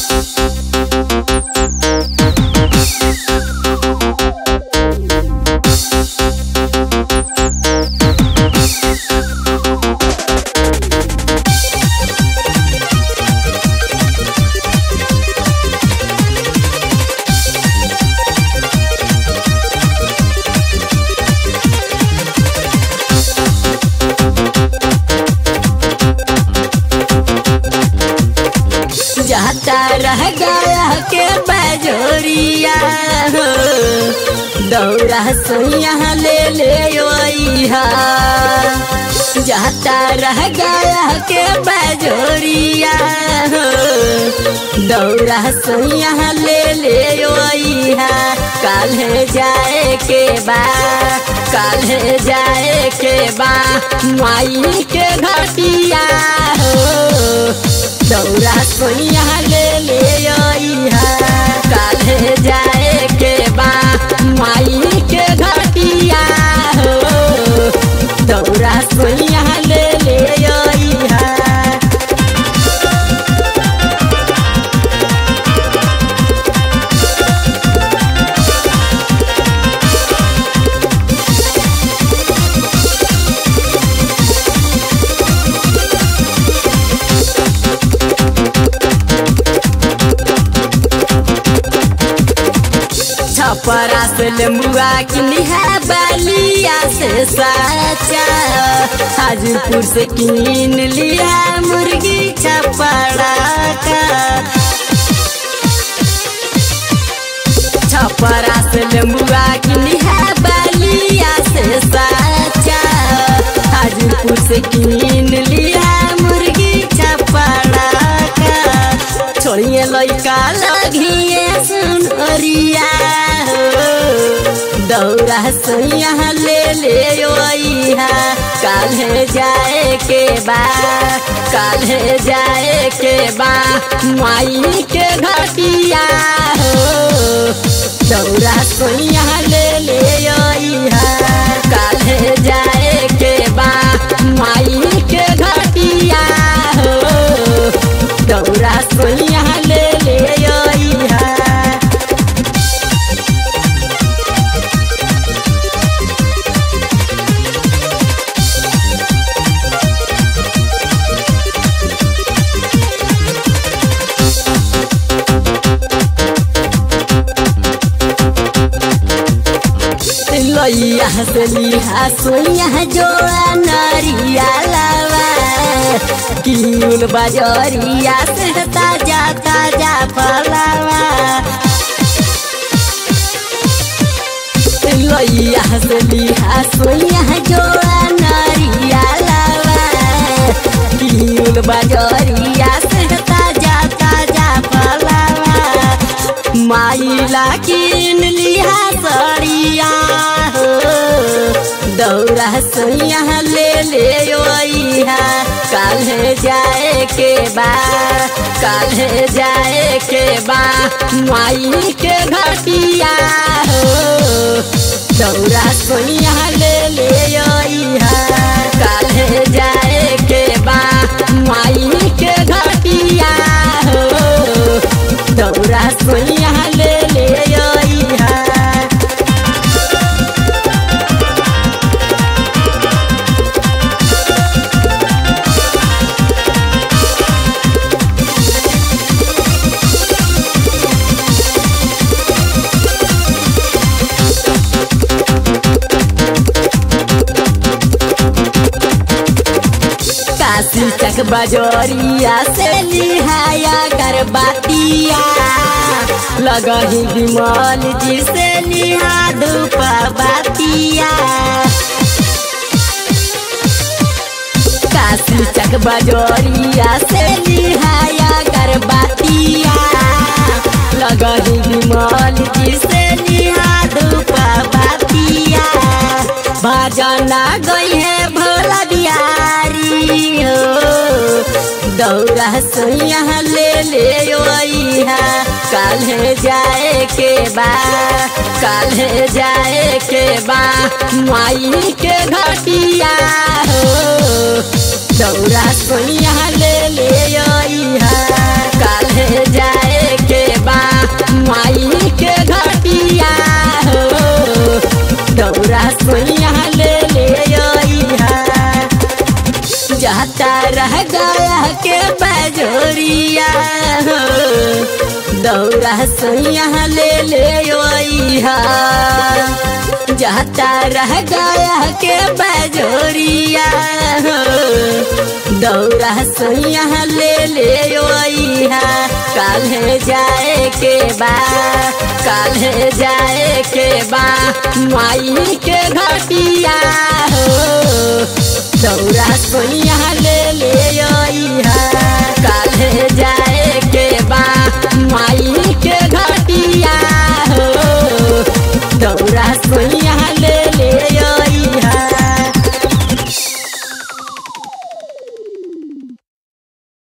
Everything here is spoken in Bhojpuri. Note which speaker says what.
Speaker 1: जाता रह गया के बजोरिया हो दौरा सोया ले ले ओइहा जाता रह गया के बजोरिया हो दौरा सोया ले ले ओइहा काल्हे जाए के बा काल्हे जाए के बा माई के घटिया हो दौरा सोइया ले ले ओइहा काल्हे जाए के बा माई के घटिया हो दौरा सोइया ले ले ओइहा छपरा से लेमुआ किनी है बलिया से साचा हाजीपुर से किन लिया मुर्गी छपरा का छपरा से लेमुआ किनी है बलिया से साचा हाजीपुर से किन लिया मुर्गी छपरा का छोड़िए लइका लगिए सुनरिया हो दौरा सोइया ले ले ओइहा काल्हे जाए के बा काल्हे जाए के बा माई के घटिया हो दौरा सोइया ले ले ओइहा काल्हे जाए के बा माई के घटिया हो दौरा सोइया ले ले ओइहा लइया से लिहा सोइया जोड़ा नरिया लावा किउल बजरिया से ताजा ताजा फलावा लइया से लिहा सोइया जोड़ा नरिया लावा किउल बजरिया से ताजा ताजा फलावा माइला किन लिहा सड़िया हो दौरा सोइया ले ले ओइहा काल्हे जाए के बा काल्हे जाए के बा माई के घटिया हो दौरा सोइया ले ले ओइहा काल्हे जाए के बा माई के घटिया हो दौरा सोइया ले ले ओइहा काशी तक बजोरिया से लिहाया गरबातिया लगही विमल जी से लिहा धूप बातिया काशी तक बजोरिया से लिहाया गरबातिया लगही विमल जी से लिहा धूप बातिया भजना गई है भोला बिहारी हो दौरा सोइया ले ले ओइहा काल्हे जाए के बा काल्हे जाए के बा माई के घटिया हो दौरा सोइया ले ले ओइहा काल्हे जाए के बजोरिया हो दौरा सोया ले ले ओइहा जाता रह गया के बजोरिया हो दौरा सोया ले ले ओइहा काल्हे जाए के बा काल्हे जाए के बा माई के घटिया हो दौरा सोया ले ले ओइहा